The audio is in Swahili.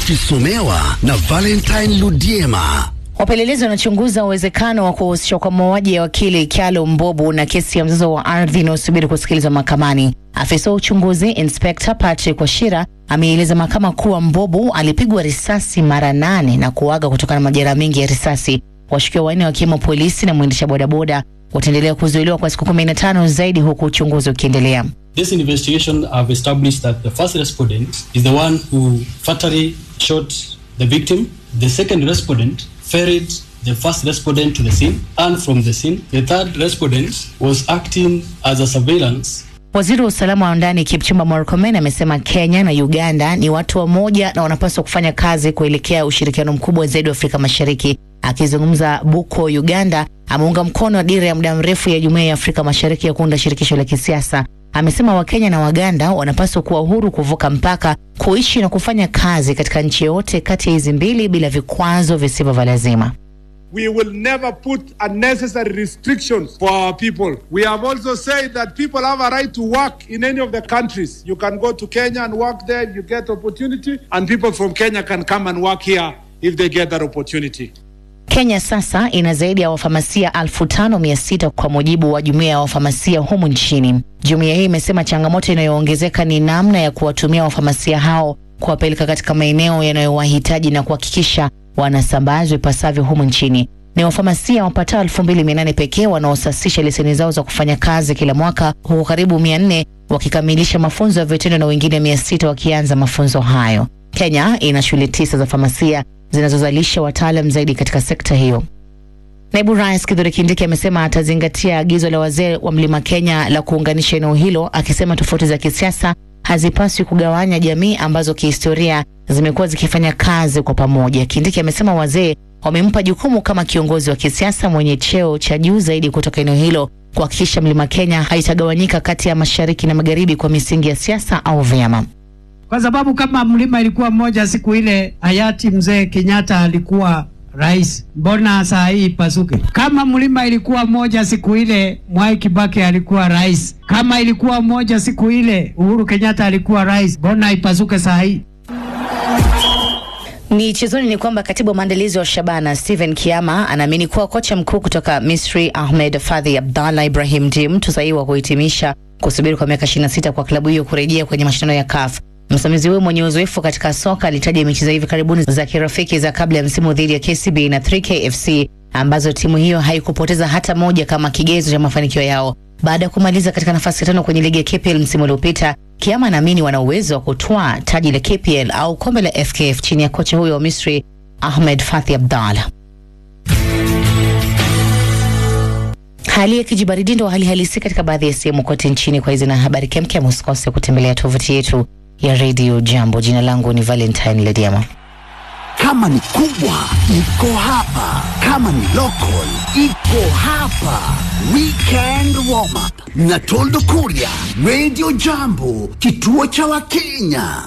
ukisomewa na Valentine Ludiema. Wapelelezi wanachunguza uwezekano wa kuhusishwa kwa mauaji ya wakili Kyalo Mbobu na kesi ya mzozo wa ardhi inayosubiri kusikilizwa mahakamani. Afisa wa uchunguzi Inspekta Patrick Washira ameeleza mahakama kuwa Mbobu alipigwa risasi mara nane na kuaga kutokana na majeraha mengi ya risasi. Washukiwa wanne wakiwemo polisi na mwendesha bodaboda wataendelea kuzuiliwa kwa siku kumi na tano zaidi huku uchunguzi ukiendelea. This investigation have established that the first respondent is the one who fatally shot the victim. The second respondent ferried the first respondent to the scene, and from the scene, the third respondent was acting as a surveillance Waziri wa usalama wa ndani Kipchumba Murkomen amesema Kenya na Uganda ni watu wamoja na wanapaswa kufanya kazi kuelekea ushirikiano mkubwa zaidi wa Afrika Mashariki. Akizungumza Buko, Uganda, ameunga mkono dira ya muda mrefu ya Jumuiya ya Afrika Mashariki ya kuunda shirikisho la kisiasa. Amesema Wakenya na Waganda wanapaswa kuwa huru kuvuka mpaka, kuishi na kufanya kazi katika nchi yoyote kati ya hizi mbili bila vikwazo visivyo vya lazima. We will never put unnecessary restrictions for our people. We have also said that people have a right to work in any of the countries. You can go to Kenya and work there, you get opportunity, and people from Kenya can come and work here if they get that opportunity. Kenya sasa ina zaidi ya wafamasia elfu tano mia sita kwa mujibu wa jumuiya ya wafamasia humu nchini. Jumuiya hii imesema changamoto inayoongezeka ni namna ya kuwatumia wafamasia hao kuwapeleka katika maeneo yanayowahitaji na kuhakikisha wanasambazwa ipasavyo humu nchini. Ni wafamasia wapatao elfu mbili mia nane pekee wanaosasisha leseni zao za kufanya kazi kila mwaka, huku karibu mia nne wakikamilisha mafunzo ya vitendo na wengine mia sita wakianza mafunzo hayo. Kenya ina shule tisa za famasia zinazozalisha wataalam zaidi katika sekta hiyo. Naibu Rais Kithure Kindiki amesema atazingatia agizo la wazee wa Mlima Kenya la kuunganisha eneo hilo, akisema tofauti za kisiasa hazipaswi kugawanya jamii ambazo kihistoria zimekuwa zikifanya kazi kwa pamoja. Kindiki amesema wazee wamempa jukumu kama kiongozi wa kisiasa mwenye cheo cha juu zaidi kutoka eneo hilo kuhakikisha Mlima Kenya haitagawanyika kati ya mashariki na magharibi kwa misingi ya siasa au vyama. kwa sababu kama mlima ilikuwa moja siku ile hayati mzee Kenyatta alikuwa rais, mbona saa hii ipasuke? Kama mlima ilikuwa moja siku ile Mwai Kibaki alikuwa rais, kama ilikuwa moja siku ile Uhuru Kenyatta alikuwa rais, mbona ipasuke saa hii? Michezoni ni kwamba katibu wa maandalizi wa Shabana Steven Kiama anaamini kuwa kocha mkuu kutoka Misri Ahmed Fadhi Abdallah Ibrahim ndiye mtu sahihi wa kuhitimisha kusubiri kwa miaka 26 kwa klabu hiyo kurejea kwenye mashindano ya CAF. Msimamizi huyo mwenye uzoefu katika soka alitaja mechi za hivi karibuni za kirafiki za kabla ya msimu dhidi ya KCB na 3K FC ambazo timu hiyo haikupoteza hata moja kama kigezo cha mafanikio yao. Baada ya kumaliza katika nafasi ya tano kwenye ligi ya KPL msimu uliopita, Kiama anaamini wana uwezo wa kutwaa taji la KPL au kombe la FKF chini ya kocha huyo wa Misri Ahmed Fathi Abdallah. Hali ya kijibaridi ndo hali halisi katika baadhi ya sehemu kote nchini. Kwa hizi na habari kemkem, usikose kutembelea tovuti yetu ya Radio Jambo. Jina langu ni Valentine Lediama. Kama ni kubwa iko hapa, kama ni local iko hapa. Weekend warm up na Toldo Kuria, Radio Jambo, kituo cha Wakenya.